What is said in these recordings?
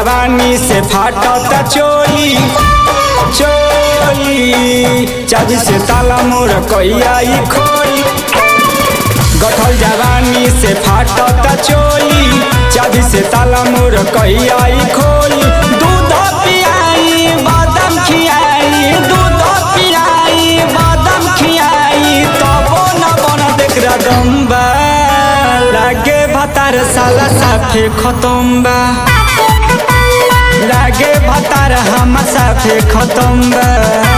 जवानी से फाटता चोली चोली चाबी से ताला मोर कैया ई खोली गठल जवानी से फाटता चोली चाबी से ताला मोर कैया ई खोली दूध पियाई बादाम खियाई दूध पियाई बादाम खियाई तबो न बन देख रदम्बा लागे भतार साला साफे खतम्बा लागे भतार हम साफे खतम्बा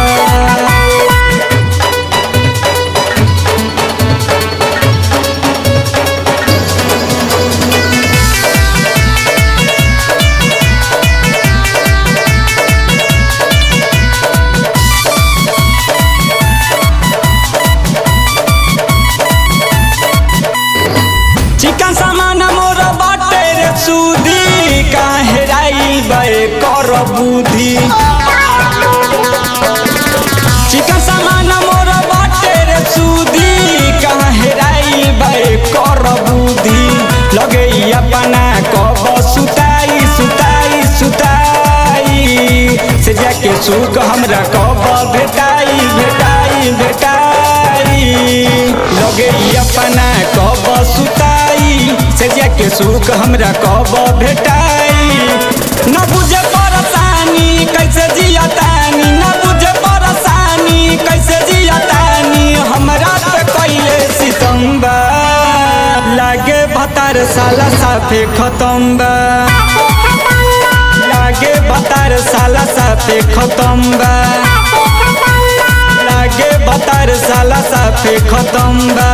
चिकन सामान मोर बाटे रे सूदी काहे राई बे कर बुद्धि चिकन सामान मोर बाटे रे सूदी काहे राई बे कर बुद्धि लगे ई अपना कब सुताई सुताई सुताई से जाके सुख हमरा कब भेटाई भेटाई भेटाई लगे ई अपना कब सुताई से जाके सुख हमरा कब भेटाई न बुझे परेशानी कैसे जिया तानी न बुझे परेशानी कैसे जिया तानी हमरा पे कैले सितम्बा लागे भतार साला साफे खतम्बा लागे भतार साला साफे खतम्बा लागे भतार साला साफे खतम्बा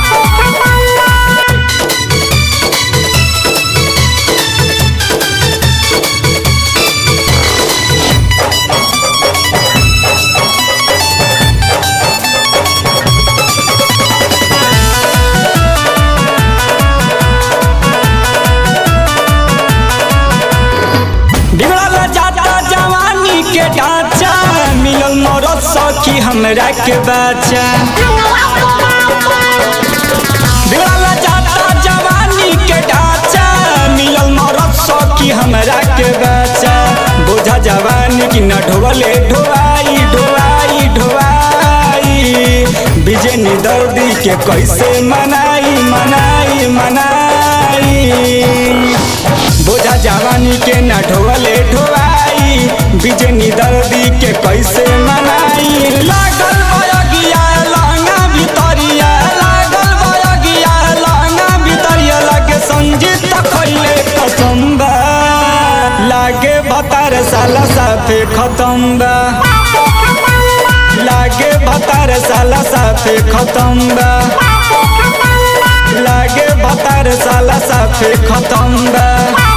बिगड़ल जाता जवानी के ढांचा मिलल मरद सखी हमरा के बच्चा बिगड़ल जाता जवानी के ढांचा मिलल मरद सखी हमरा के बच्चा बोझा जवानी की न ढोले ढोआई ढोआई ढोआई बिजनी दर्दी के कैसे मनाई मनाई मनाई बोझा जवानी के न ढोले ढोआई बिजनी दर्दी के कैसे मनाई लागल बयगिया लहंगा भितरिया लागल बयगिया लहंगा भितरिया लागे संजीत खैले कसम्बा लागे भतार साला साफे खतम्बा लागे भतार साला साफे खतम्बा लागे भतार साला साफे खतम्बा